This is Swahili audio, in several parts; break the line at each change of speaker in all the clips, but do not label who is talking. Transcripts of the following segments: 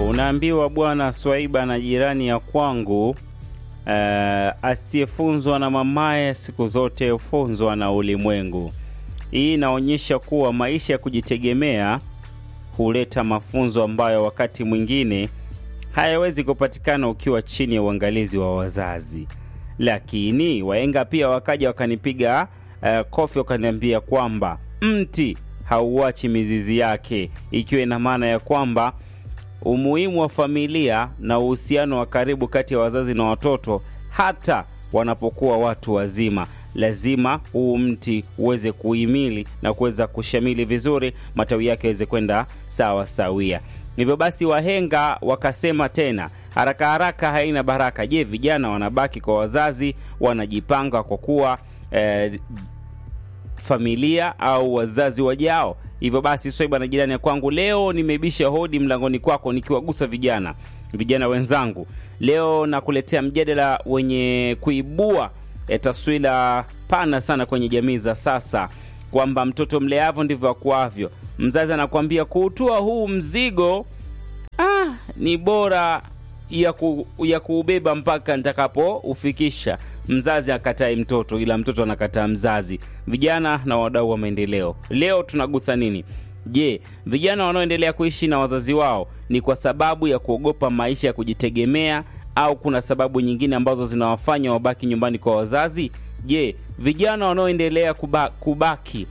Unaambiwa bwana Swaiba na jirani ya kwangu uh, asiyefunzwa na mamaye siku zote hufunzwa na ulimwengu. Hii inaonyesha kuwa maisha ya kujitegemea huleta mafunzo ambayo wakati mwingine hayawezi kupatikana ukiwa chini ya uangalizi wa wazazi. Lakini wahenga pia wakaja wakanipiga uh, kofi wakaniambia kwamba mti hauachi mizizi yake, ikiwa ina maana ya kwamba umuhimu wa familia na uhusiano wa karibu kati ya wazazi na watoto hata wanapokuwa watu wazima lazima huu mti uweze kuhimili na kuweza kushamili vizuri, matawi yake yaweze kwenda sawa sawia. Hivyo basi, wahenga wakasema tena, haraka haraka haina baraka. Je, vijana wanabaki kwa wazazi, wanajipanga kwa kuwa eh, familia au wazazi wajao? Hivyo basi, Swaiba na jirani ya kwangu, leo nimebisha hodi mlangoni kwako nikiwagusa vijana vijana wenzangu. Leo nakuletea mjadala wenye kuibua e, taswira pana sana kwenye jamii za sasa, kwamba mtoto mleavyo ndivyo akuavyo. Mzazi anakuambia kuutua huu mzigo ah, ni bora ya, ku, ya kuubeba mpaka nitakapoufikisha. Mzazi akatai mtoto, ila mtoto anakataa mzazi. Vijana na wadau wa maendeleo, leo tunagusa nini? Je, vijana wanaoendelea kuishi na wazazi wao ni kwa sababu ya kuogopa maisha ya kujitegemea au kuna sababu nyingine ambazo zinawafanya wabaki nyumbani kwa wazazi? Je, vijana wanaoendelea kuba, kubaki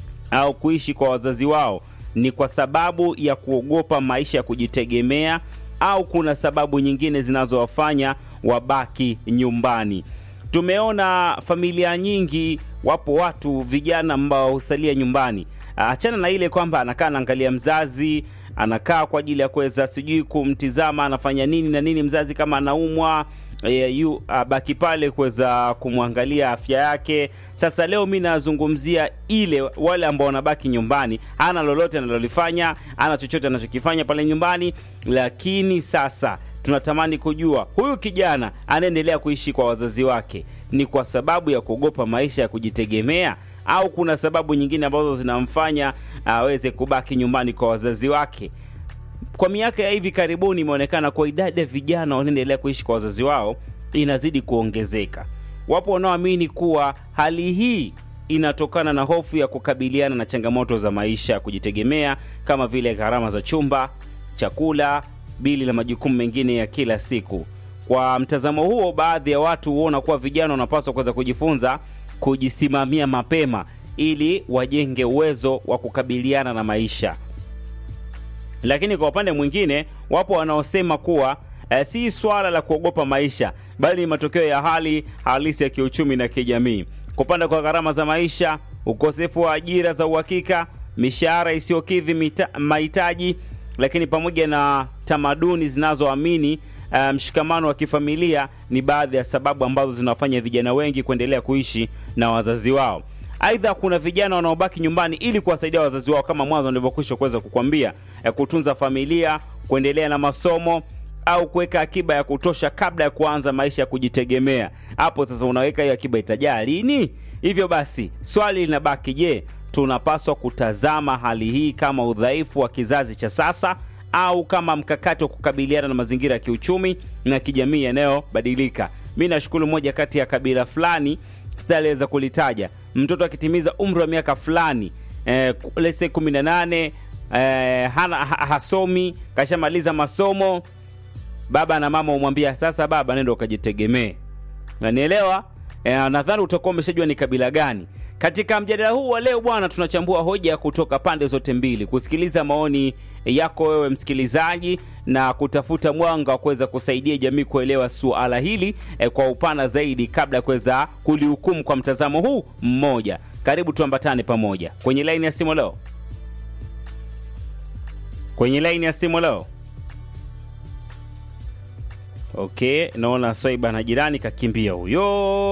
au kuishi kwa wazazi wao ni kwa sababu ya kuogopa maisha ya kujitegemea au kuna sababu nyingine zinazowafanya wabaki nyumbani? Tumeona familia nyingi, wapo watu vijana ambao husalia nyumbani. Achana na ile kwamba anakaa anaangalia mzazi, anakaa kwa ajili ya kuweza sijui kumtizama anafanya nini na nini, mzazi kama anaumwa e, yu baki pale kuweza kumwangalia afya yake. Sasa leo mi nazungumzia ile wale ambao wanabaki nyumbani, hana lolote analolifanya, hana chochote anachokifanya pale nyumbani, lakini sasa tunatamani kujua huyu kijana anaendelea kuishi kwa wazazi wake ni kwa sababu ya kuogopa maisha ya kujitegemea au kuna sababu nyingine ambazo zinamfanya aweze kubaki nyumbani kwa wazazi wake. Kwa miaka ya hivi karibuni imeonekana kwa idadi ya vijana wanaendelea kuishi kwa wazazi wao inazidi kuongezeka. Wapo wanaoamini kuwa hali hii inatokana na hofu ya kukabiliana na changamoto za maisha ya kujitegemea kama vile gharama za chumba, chakula, bili na majukumu mengine ya kila siku. Kwa mtazamo huo, baadhi ya watu huona kuwa vijana wanapaswa kuweza kujifunza kujisimamia mapema ili wajenge uwezo wa kukabiliana na maisha. Lakini kwa upande mwingine, wapo wanaosema kuwa eh, si swala la kuogopa maisha, bali ni matokeo ya hali halisi ya kiuchumi na kijamii. Kupanda kwa gharama za maisha, ukosefu wa ajira za uhakika, mishahara isiyokidhi mahitaji, lakini pamoja na tamaduni zinazoamini mshikamano um, wa kifamilia ni baadhi ya sababu ambazo zinawafanya vijana wengi kuendelea kuishi na wazazi wao. Aidha, kuna vijana wanaobaki nyumbani ili kuwasaidia wazazi wao, kama mwanzo nilivyokwisha kuweza kukwambia, kutunza familia, kuendelea na masomo au kuweka akiba ya kutosha kabla ya kuanza maisha ya kujitegemea. Hapo sasa unaweka hiyo akiba itajaa lini? Hivyo basi swali linabaki, je, tunapaswa kutazama hali hii kama udhaifu wa kizazi cha sasa au kama mkakati wa kukabiliana na mazingira ya kiuchumi na kijamii yanayobadilika. Mi nashukuru moja kati ya kabila fulani sitaweza kulitaja, mtoto akitimiza umri wa miaka fulani eh, lese kumi na nane eh, hana ha, hasomi kashamaliza masomo, baba na mama umwambia sasa, baba nenda ukajitegemee. Nanielewa eh, nadhani utakuwa umeshajua ni kabila gani. Katika mjadala huu wa leo bwana, tunachambua hoja kutoka pande zote mbili, kusikiliza maoni yako wewe msikilizaji, na kutafuta mwanga wa kuweza kusaidia jamii kuelewa suala hili eh, kwa upana zaidi, kabla ya kuweza kulihukumu kwa mtazamo huu mmoja. Karibu tuambatane pamoja kwenye laini ya simu leo, kwenye laini ya simu leo. Okay, naona Swaiba na jirani kakimbia huyo.